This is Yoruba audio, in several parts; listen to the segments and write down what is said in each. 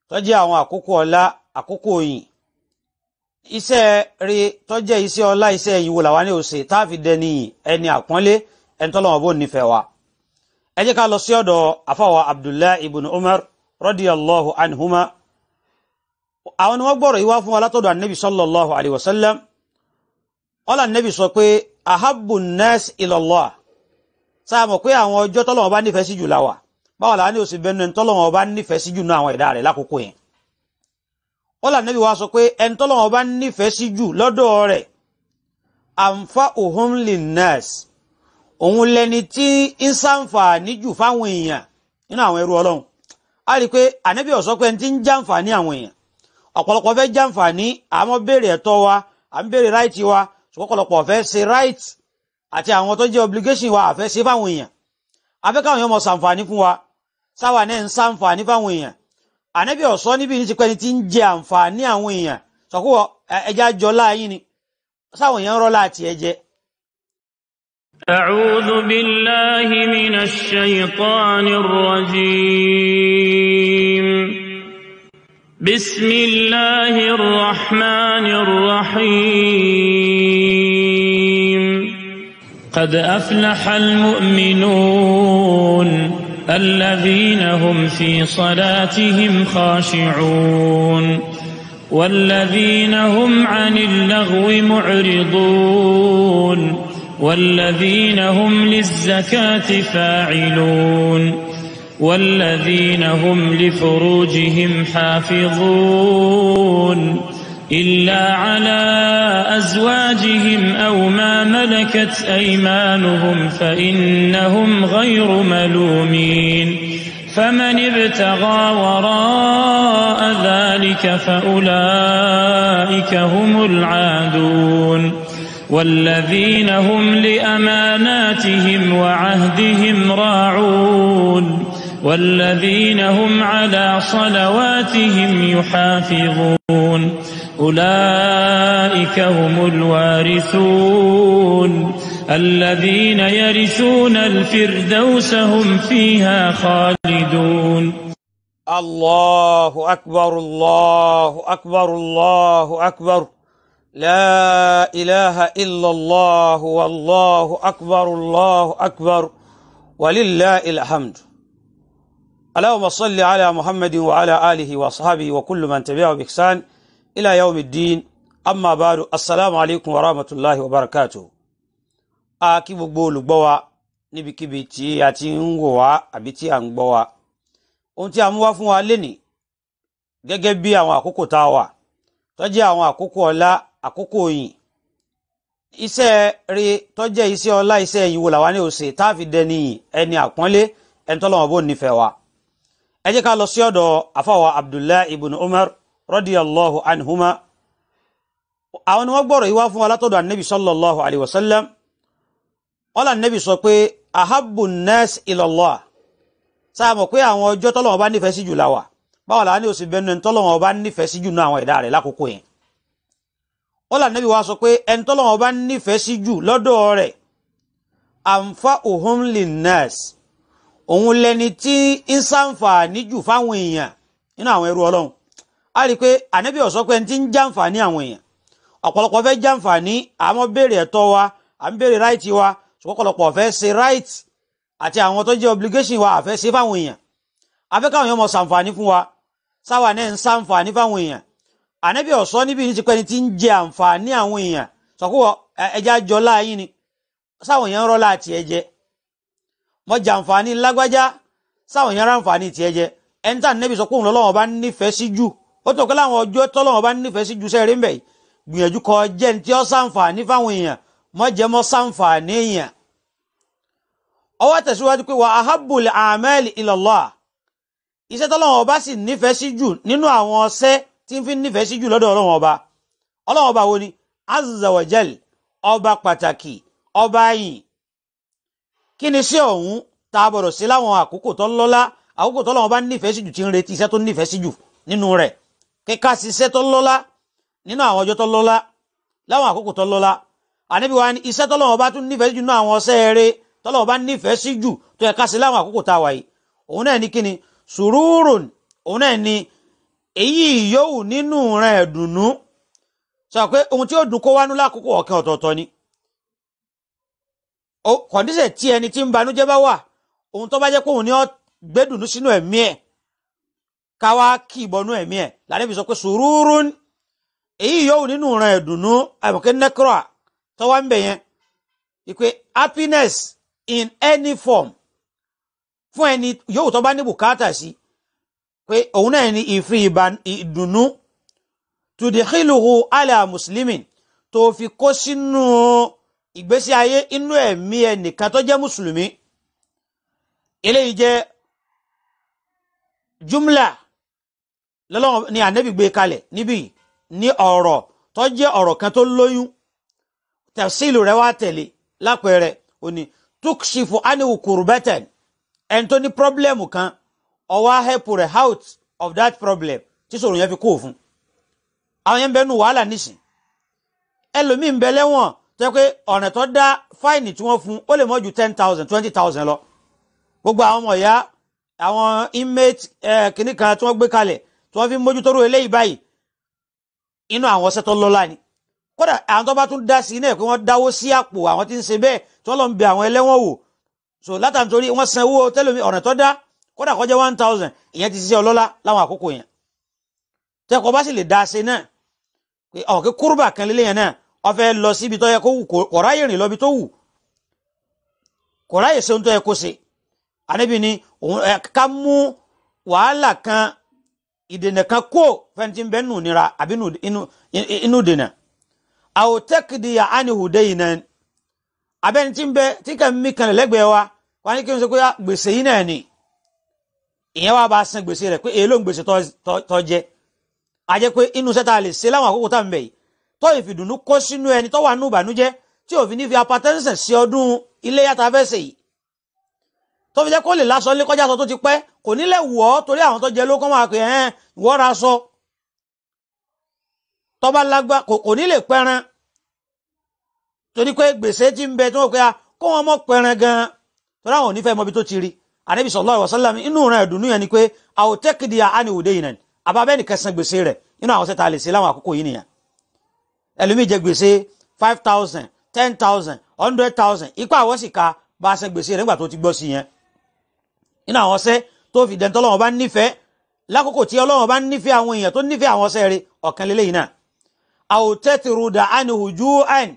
tó jẹ́ àwọn àkókò ọlá àkókò yìn iṣẹ́ rí tó jẹ́ iṣẹ́ ọlá iṣẹ́ yìí wò làwọn ní òsè tá a fi dẹni ẹni àpọ́nlé ẹni tọ́lọ́wọ́n bó nífẹ̀ẹ́ wa ẹ jẹ́ ká lọ sí ọ̀dọ̀ àfàwà abdullahi ibn umar radiyallahu anhuma àwọn ni wọ́n gbọ́rọ̀ yìí wá fún wa látọ̀dọ̀ anabi sallallahu alayhi wa sallam ọ̀là anabi sọ pé ahabbu nas ilallah sáà mọ̀ pé àwọn ọjọ́ tọ́lọ́wọ́n bá nífẹ̀ẹ́ sí jù láwà báwo làwọn ní òsì bẹnu ẹni tọ́lọ́wọ́n bá nífẹ̀ẹ́ sí jù náà àwọn ẹ̀dá rẹ̀ lákòókò yẹn ọ̀là anabi wa sọ pé ẹni tọ́lọ́wọ́n bá nífẹ̀ẹ́ sí jù lọ́dọ̀ rẹ̀ anfa'uhum linnas òun lẹni tí ń sàǹfààní jù fáwọn èèyàn nínú àwọn ẹrú ọlọ́run a rí i pé ànábì ó sọ pé ẹni tí ń jàǹfààní àwọn èèyàn ọ̀pọ̀lọpọ̀ fẹ́ jàǹfààní àmọ́ béèrè ẹ̀tọ́ wa à ń béèrè ráìtì wa ṣùgbọ́n ọ̀pọ̀lọpọ̀ fẹ́ ṣe right àti àwọn tó jẹ́ obligation wa àfẹ́ ṣe fáwọn èèyàn afẹ́ káwọn èèyàn mọ̀ sàǹfààní fún wa sáwà náà ń sàǹfààní fáwọn èèyàn ànábì ó sọ níbi ní ti pẹ́ ni tí ń jẹ àǹfààní àwọn èèyàn sọ̀kú ẹja jọ láàyín ni sáwọn èèyàn rọ́ láti ẹjẹ́ أعوذ بالله من الشيطان الرجيم بسم الله الرحمن الرحيم قد أفلح المؤمنون الذين هم في صلاتهم خاشعون والذين هم عن اللغو معرضون والذين هم للزكاة فاعلون والذين هم لفروجهم حافظون إلا على أزواجهم أو ما ملكت أيمانهم فإنهم غير ملومين فمن ابتغى وراء ذلك فأولئك هم العادون والذين هم لأماناتهم وعهدهم راعون والذين هم على صلواتهم يحافظون أولئك هم الوارثون الذين يرثون الفردوس هم فيها خالدون الله أكبر الله أكبر الله أكبر لا إله إلا الله والله أكبر الله أكبر ولله الحمد اللهم صل على محمد وعلى آله وصحبه وكل من تبعه بإحسان إلى يوم الدين أما بعد السلام عليكم ورحمة الله وبركاته a kí gbogbo olùgbọ́ wa níbikíbi tí a ti ń wò wá àbí tí a ń gbọ́ wa ohun tí a mú wá fún wa lénìí gẹ́gẹ́ bí àwọn àkókò tá a wà tó jẹ́ àwọn àkókò ọlá àkókò yìn iṣẹ́ rí tó jẹ́ iṣẹ́ ọlá iṣẹ́ yìí wò làwa ní òsè tá a fi dẹni ẹni àpọ́nlé ẹni tọ́lọ́wọ́n bó nífẹ̀ẹ́ wa ẹ jẹ́ ká lọ sí ọ̀dọ̀ àfàwà abdullahi ibn umar radiyallahu anhuma àwọn ni wọ́n gbọ́rọ̀ yìí wá fún wa látọ̀dọ̀ anabi sallallahu alayhi wa sallam ọlá anabi sọ pé ahabbu nas ilallah sáà mọ̀ pé àwọn ọjọ́ tọ́lọ́wọ́n bá nífẹ̀ẹ́ sí jù láwà báwo làwọn ní òsì bẹnu ẹni tọ́lọ́wọ́n bá nífẹ̀ẹ́ sí jù náà àwọn ẹ̀dá rẹ̀ lákòókò yẹn ọlá anabi wa sọ pé ẹni tọ́lọ́wọ́n bá nífẹ̀ẹ́ sí jù lọ́dọ̀ rẹ̀ anfa'uhum linnas òun lẹni tí ń sàǹfààní jù fáwọn èèyàn nínú àwọn ẹrú ọlọ́run a rí i pé ànábì ó sọ pé ẹni tí ń jàǹfààní àwọn èèyàn ọ̀pọ̀lọpọ̀ fẹ́ jàǹfààní àmọ́ béèrè ẹ̀tọ́ wa à ń béèrè ráìtì wa ṣùgbọ́n ọ̀pọ̀lọpọ̀ fẹ́ ṣe ráìtì àti àwọn tó jẹ́ obligation wa àfẹ́ ṣe fáwọn èèyàn afẹ́ káwọn èèyàn mọ̀ sàǹfààní fún wa sáwà náà ń sàǹfààní fáwọn èèyàn ànábì ó sọ níbi ní ti pẹ́ ni tí ń jẹ àǹfààní àwọn èèyàn sọ̀kú ẹja jọ láàyín ni sáwọn èèyàn ń rọ́ láti ẹ̀jẹ̀ mọ jàǹfààní lágbájá sáwọn èèyàn ráǹfààní tiẹ̀ jẹ ẹni tá nẹbi sọ pé òun lọ́lọ́wọ́ bá nífẹ̀ẹ́ sí jù ó tó kọ láwọn ọjọ́ tọ́lọ́wọ́ bá nífẹ̀ẹ́ sí jù sẹẹrí mbẹ gbìyànjú kọ jẹ ní tí ó sàǹfààní fáwọn èèyàn mọ jẹ mọ sàǹfààní èèyàn. ọwọ́ tẹ̀síwájú pé wà ahabbul a'mali ilallah iṣẹ́ tọ́lọ́wọ́ bá sì nífẹ̀ẹ́ sí jù nínú àwọn ọṣẹ́ tí ń fi nífẹ̀ẹ́ sí jù lọ́dọ̀ ọlọ́wọ́ ọba ọlọ́wọ́ ọba wo ni azza wa jal ọba pàtàkì ọba yìí kí ni sí ọ̀hún tá a bọ̀rọ̀ sí láwọn àkókò tó lọ́lá àkókò tó lọ́wọ́ bá nífẹ̀ẹ́ sí jù tí ń retí iṣẹ́ tó nífẹ̀ẹ́ sí jù nínú rẹ̀ kíká sí iṣẹ́ tó lọ́lá nínú àwọn ọjọ́ tó lọ́lá láwọn àkókò tó lọ́lá àníbi wa ni iṣẹ́ tó lọ́wọ́ bá tún nífẹ̀ẹ́ sí jù nínú àwọn ọṣẹ́ eré tó lọ́wọ́ bá nífẹ̀ẹ́ sí jù tó yẹ ká sí láwọn àkókò tá a wà yìí òun náà ní kíni sùúrùn òun náà ní èyí yòówù nínú rẹ̀ ẹ̀dùnnú sọ pé ohun tí ó dùn kó wánú lákòókò ọ̀kan ọ̀tọ̀ọ̀tọ̀ ni kọ̀ǹdíṣẹ̀ tí ẹni tí ń banújẹ́ bá wà ohun tó bá jẹ́ pé òun ni ó gbẹ́dùnú sínú ẹ̀mí ẹ̀ káwá kì í bọnú ẹ̀mí ẹ̀ lànàbí sọ pé sùúrùn èyí yòówù nínú rẹ̀ ẹ̀dùnnú àbùkẹ́ nẹ́kírọ̀ tó wá ń bẹ̀ yẹn ìpè happiness in any form fún ẹni yòówù tó bá ní bùkátà sí pé òun náà ní ìfì ìdùnnú tudikhiluhu ala muslimin tó fi kó sínú ìgbésí ayé inú ẹ̀mí ẹnìkan tó jẹ́ mùsùlùmí eléyìí jẹ́ jumla lọ́lọ́wọ́ ni ànábì gbé kalẹ̀ níbí ní ọ̀rọ̀ tó jẹ́ ọ̀rọ̀ kan tó lóyún tafsilu rẹ̀ wá tẹ̀lé lápẹẹrẹ òní tukshifu aniwu kurbatan ẹni tó ní pọ́blẹ́mù kan ọwọ́ help rẹ̀ out of that problem tí sọ̀rọ̀ yẹn fi kó fún àwọn yẹn ń bẹ nù wàhálà nísìn ẹlòmíín bẹ lẹ́wọ̀n tó yẹ pé ọ̀nà tó dá fáìnì tí wọ́n fún ó lè mọ́ ju ten thousand twenty thousand lọ gbogbo àwọn ọmọ ìyá àwọn inmate kìnnì kan tí wọ́n gbé kalẹ̀ tí wọ́n fi mójútóró eléyìí báyìí inú àwọn ọ̀sẹ̀ tó lọ́la ni kódà àwọn tó bá tún dá sí náà pé wọ́n dáwó sí àpò àwọn tí ń ṣe bẹ́ẹ̀ tí wọ́n lọ ń bẹ àwọn ẹlẹ́wọ̀n wò so látàntorí wọ́n san owó tẹ́lómi ọ̀nà tó dá kódà kọjá one thousand ìyẹn ti ṣiṣẹ́ ọlọ́lá láwọn àkókò yẹn tẹ́kọ̀ bá sì lè dá ṣe náà pé ọ̀ kí kúrúbà kan lélẹ̀ yẹn náà ó fẹ́ lọ síbi tó yẹ kó wù kò ráyè rìn lọ́bi tó wù kò ráyè ṣe ohun tó yẹ kó ṣe àníbi ni òun ká mú wàhálà kan ìdènà kan kó fẹ́ntì ń bẹ́ nù nira àbí inú dènà àwòtẹ́kìdì àánihùdẹ́ yìí náà abẹ́ni tí ń bẹ tí kàn mí kan lẹ́gbẹ̀ẹ́ wa wọ́n ní kí n sọ pé gbèsè yìí náà ni ìyẹn wá bá san gbèsè rẹ̀ pé èló ń gbèsè tó jẹ́ a jẹ́ pé inú sẹ́ta lè ṣe láwọn àkókò tá à ń bẹ̀ yìí tó ìfìdùnnú kó sínú ẹni tó wà nù ìbànújẹ́ tí òfin ní fi apatẹ́sẹ̀ sí ọdún ilé yàtọ̀ afẹ́sẹ̀ yìí tó fi jẹ́ kó lè lásọ lé kọjá sọ tó ti pẹ́ kò ní lè wọ̀ ọ́ torí àwọn tó jẹ ló kọ́ máa pè ẹ́ ìwọ́ ra sọ tó bá lágbá kò ní lè pẹran torí pé gbèsè ti ń bẹ tí wọ́n pe kó wọn mọ̀ pẹran gan-an torí àwọn ò ní fẹ́ mọ ibi tó ti rí anabi sallallahu alaihi wasallam inú rẹ̀ dùnú yẹn ni pé àwọn tẹ́kìdì àánì òde yìí nà àbábẹ́ nìkan san gbèsè rẹ̀ inú àwọn sẹ́ta lè ṣe láwọn àkókò yìí nìyẹn ẹlòmíì jẹ gbèsè five thousand ten thousand hundred thousand ipa àwọn sì ka bá a san gbèsè rẹ̀ nígbà tó ti gbọ́ sí yẹn inú àwọn sẹ́ tó fi dẹ́ntọ́ lọ́wọ́ bá nífẹ̀ẹ́ lákòókò tí Ọlọ́run bá nífẹ̀ẹ́ àwọn èèyàn tó nífẹ̀ẹ́ àwọn sẹ́ rẹ̀ ọ̀kan lélẹ́yìn náà àwọn tẹ́tìrúdà àánì hùjú àìn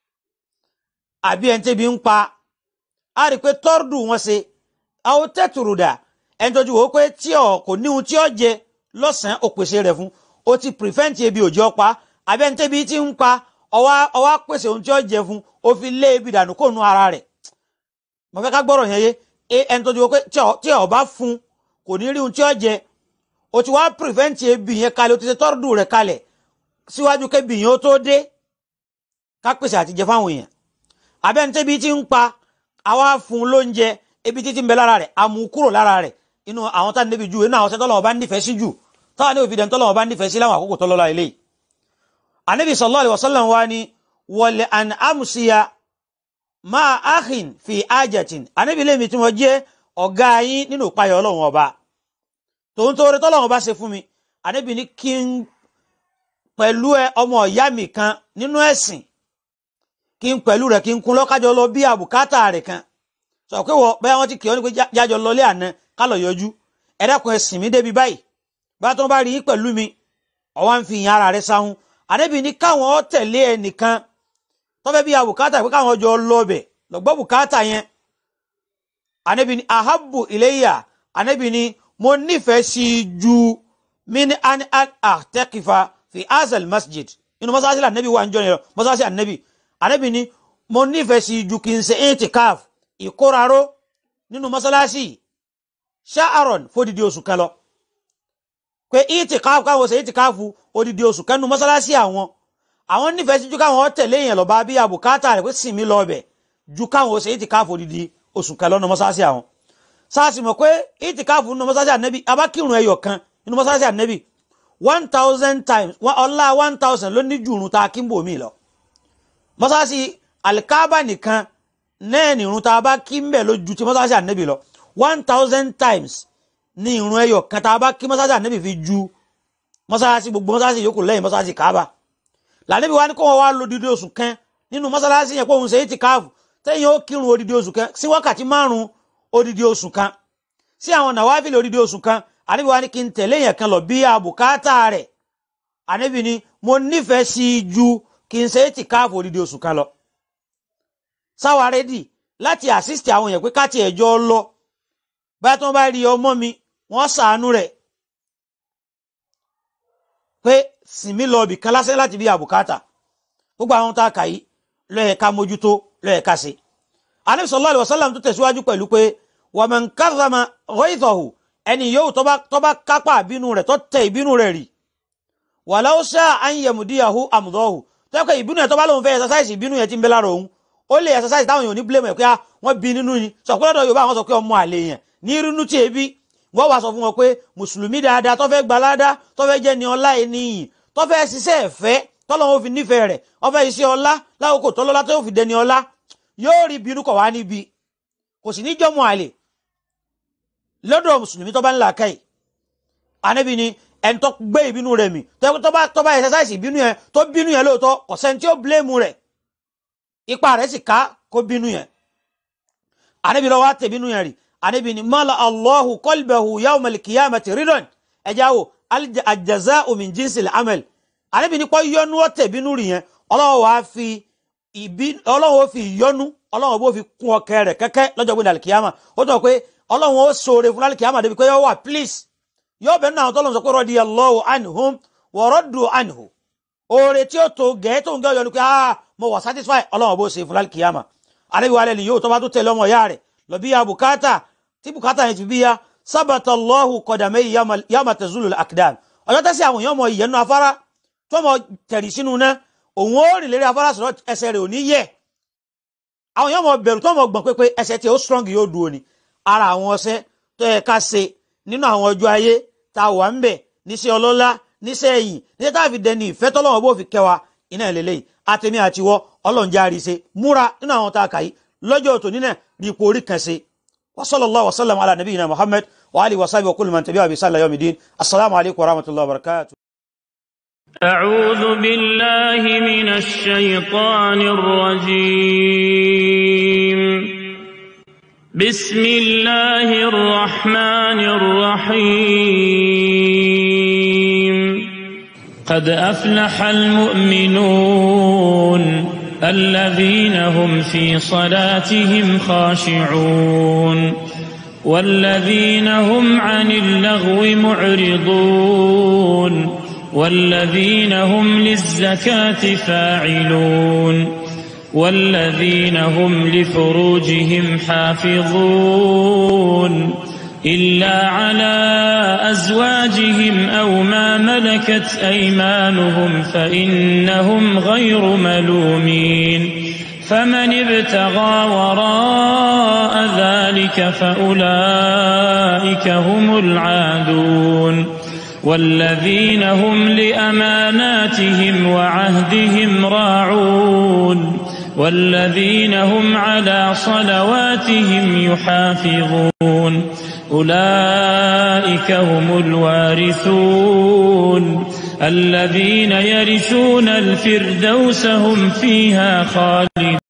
àbí ẹni tẹ́bi ń pa á rí i pé tọ́rọ̀dù wọn ṣe àwọn tẹ́tùrùdà ẹni tó ju wò ó pé tí ọ kò ní ohun tí ọ jẹ lọ́sàn-án ó pèsè rẹ̀ fún ó ti prevent ebi òjò pa àbí ẹni tẹ́bi ti ń pa ọwá ọwá pèsè ohun tí ọ jẹ fún ó fi lé ebi dànù kó nu ara rẹ̀ mo fẹ́ ká gbọ́rọ̀ yẹn yé ẹni tó ju wò ó pé tí ọ bá fún kò ní rí ohun tí ọ jẹ ó ti wá prevent ebi yẹn kalẹ̀ ó ti ṣe tọ́rọ̀dù rẹ̀ kalẹ̀ síwájú kébi yẹn ó tó dé ká pèsè àtijẹ fáwọn èèyàn abẹ́ntẹ́bi tí ń pa àwa fún lóúnjẹ ebi títí ń bẹ lára rẹ̀ àmú kúrò lára rẹ̀ inú àwọn tá níbi ju inú àwọn sẹ́tọ́ lọ́wọ́ bá nífẹ̀ẹ́ sí jù táwọn ní òfìdẹ̀ tọ́lọ́wọ́ bá nífẹ̀ẹ́ sí láwọn àkókò tọ́lọ́lá ilé anabi sallallahu alaihi wasallam wa ni wọlé an amusiya máa ahin fi ajatin anabi lèmi tí wọ́n jẹ́ ọ̀gá yín nínú ìpayọ̀ ọlọ́run ọba tòun tó rẹ tọ́lọ́run ọba ṣe fún mi anabi ní kí n pẹ̀lú ọmọ ìyá mi kan nínú ẹ̀sìn kí n pẹ̀lú rẹ̀ kí n kún lọ́kájọ lọ bí àbùkátà rẹ̀ kan sọ pé wọ bẹ́ẹ̀ wọ́n ti kì ọ́ ní pé jájọ lọlé àná ká lọ yọjú ẹ̀dẹ́kun ẹ̀sìn mi débi báyìí bá tó ń bá rí i pẹ̀lú mi ọwọ́ ń fi ìyàn ara rẹ̀ sáhùn àdébì ní káwọn ọ tẹ̀lé ẹnìkan tọ́fẹ́ bí àbùkátà pé káwọn jọ lọ bẹ̀ lọ́gbọ́ bùkátà yẹn àdébì ní ahabu iléyà àdébì ní mo nífẹ̀ẹ́ sí i ju mini an àtẹ́kìfà fi azal masjid inú mọ́sáàsì ànábì wà ń jọ nìyẹn mọ́sáàsì ànábì ànábì ní mo nífẹ̀ẹ́ sí ju kí n ṣe itikaf ìkóraró nínú mọ́sálásí ṣáàrọ̀n fódìdí oṣù kan lọ pé itikaf káwọn ṣe itikaf odidi oṣù kan nínú mọ́sálásí àwọn àwọn nífẹ̀ẹ́ sí ju káwọn tẹ̀lé èèyàn lọ bá bí àbùkátà rẹ̀ pé sinmi lọ bẹ̀ ju káwọn ṣe itikaf odidi oṣù kan lọ nínú mọ́sálásí àwọn sáàsì mọ̀ pé itikaf nínú mọ́sálásí ànẹ́bí abákírun ẹyọ kan nínú mọ́sálásí ànẹ́bí one thousand times ọlá one thousand ló ní jùrùn ta kí n bò mí lọ mọ́sáàsì alikaba nìkan náà ní irun tá a bá kí ń bẹ̀ lójú tí mọ́sáàsì ànẹ́bì lọ one thousand times ní irun ẹyọ kan tá a bá kí mọ́sáàsì ànẹ́bì fi ju mọ́sálásí gbogbo mọ́sálásí yòókù lẹ́yìn mọ́sálásí kaaba lànàbí wa ní kó wọn wá lo odidi oṣù kan nínú mọ́sálásí yẹn pé òun ṣe é ti káàfù tẹ́yìn ó kírun odidi oṣù kan sí wákàtí márùn odidi oṣù kan sí àwọn nàwáfíìlì odidi oṣù kan ànábì wa ní kí n tẹ̀lé yẹn kan lọ bí àbùkátà rẹ̀ ànábì ni mo nífẹ̀ẹ́ sí i ju kí n ṣe é ti káàfù odidi oṣù kan lọ sáwa rẹ́dì láti assist àwọn èèyàn pé káàtì ẹ̀jọ́ lọ báyà tí wọ́n bá rí ọmọ mi wọ́n ṣàánú rẹ̀ pé sinmi lọ bì kan lásán láti bí àbùkátà gbogbo àwọn tá a kà yìí lọ́yẹ̀ ká mójútó lọ́yẹ̀ ká ṣe. Ànábì sallallahu alaihi wasallam tó tẹ̀síwájú pẹ̀lú pé wa man kadhama ghayzahu ẹni yóò tó bá kápá ìbínú rẹ̀ tó tẹ ìbínú rẹ̀ rì walau sha'a an yamdiyahu amdahu tó yẹ kó ìbínú yẹn tó bá lóun fẹ́ exercise ìbínú yẹn ti ń bẹ lára òun ó lè exercise táwọn èèyàn ní blame ẹ̀ pé wọ́n bí nínú ni sọ̀kúlọ́dọ̀ Yorùbá àwọn sọ pé ọmọ àlè yẹn ní irúnú tí ebi wọ́n wá sọ fún wọn pé mùsùlùmí dáadáa tó fẹ́ gbalada tó fẹ́ jẹ́ ni ọlá ènìyàn tó fẹ́ ṣiṣẹ́ ẹ̀fẹ́ tọ́lọ́wọ́ fi nífẹ̀ẹ́ rẹ̀ ọfẹ́ iṣẹ́ ọlá lákòókò tọ́lọ́lá tó fi dẹni ọlá yóò rí bínú kọ̀ wá níbi kò sì ní jọ́mọ̀ àlè lọ́dọ̀ mùsùlùmí tó bá ń là káyì ànábì ni ẹni tó gbé ìbínú rẹ̀ mì tó bá tó bá exercise ìbínú yẹn tó bínú yẹn lóòótọ́ kò sẹ́ni tí ó blame rẹ̀ ipa rẹ̀ sì ká kó bínú yẹn ànábì lọ́wọ́ á tẹ̀ bínú yẹn rì ànábì ni mala allahu qalbahu yawmal qiyamati ridan ẹ̀já wo al-jaza'u min jinsil amal àníbi nípa yọnu ọ̀tẹ̀ bínú rí yẹn ọlọ́wọ́ wa fi ìbí ọlọ́wọ́ fi ìyọnu ọlọ́wọ́ bó fi kún ọkẹ rẹ̀ kẹ́kẹ́ lọ́jọ́ gbé dàlùkìyàmà ó tọ́ pé ọlọ́wọ́ ó sóore fún dàlùkìyàmà débi pé yọ wà please yọ bẹ́ẹ̀ náà tọ́lọ́ sọ pé radiyallahu anhum wa raddu anhu oore tí ó tó gẹ̀ẹ́ tó ń gẹ́ yọnu pé ah mo wà satisfy ọlọ́wọ́ bó ṣe fún dàlùkìyàmà àníbi wà lẹ́nu yóò tó bá tó tẹ̀lé ọmọ ìyá rẹ̀ lọ bí ya bùkátà tí bùkátà yẹn ti bí ya sábàtà Allahu qadamay yawma tazulul aqdam ọjọ́ tẹ́sí àwọn èèyàn ọmọ ìyẹnu afárá tó mọ tẹ̀rì sínú náà òun ó rìn lérí afárá sọ̀rọ̀ ẹsẹ̀ rẹ̀ ò ní yẹ̀ àwọn èèyàn mọ bẹ̀rù tó mọ gbọ̀n pé pé ẹsẹ̀ tí ó strong yóò dúró ni ara àwọn ọṣẹ tó yẹ ká ṣe nínú àwọn ọjọ́ ayé tá a wà ń bẹ̀ níṣẹ́ ọlọ́lá níṣẹ́ ẹ̀yìn níṣẹ́ tá a fi dẹni ìfẹ́ tọ́lọ́wọ́ bó fi kẹwa iná ìlélẹ́yìn àtẹ̀mí àtiwọ́ ọlọ́njẹ́ àríṣe múra nínú àwọn tá a kà yìí lọ́jọ́ òtò nínà rí ipò orí kan ṣe wa sallallahu wa sallam ala nabiyina muhammad wa alihi wa sahbihi wa kulli man tabi'a bi sallallahu yawmiddin assalamu alaikum wa rahmatullahi wa barakatuh أعوذ بالله من الشيطان الرجيم بسم الله الرحمن الرحيم قد أفلح المؤمنون الذين هم في صلاتهم خاشعون والذين هم عن اللغو معرضون والذين هم للزكاة فاعلون والذين هم لفروجهم حافظون إلا على أزواجهم أو ما ملكت أيمانهم فإنهم غير ملومين فمن ابتغى وراء ذلك فأولئك هم العادون والذين هم لأماناتهم وعهدهم راعون والذين هم على صلواتهم يحافظون أولئك هم الوارثون الذين يرثون الفردوس هم فيها خالدون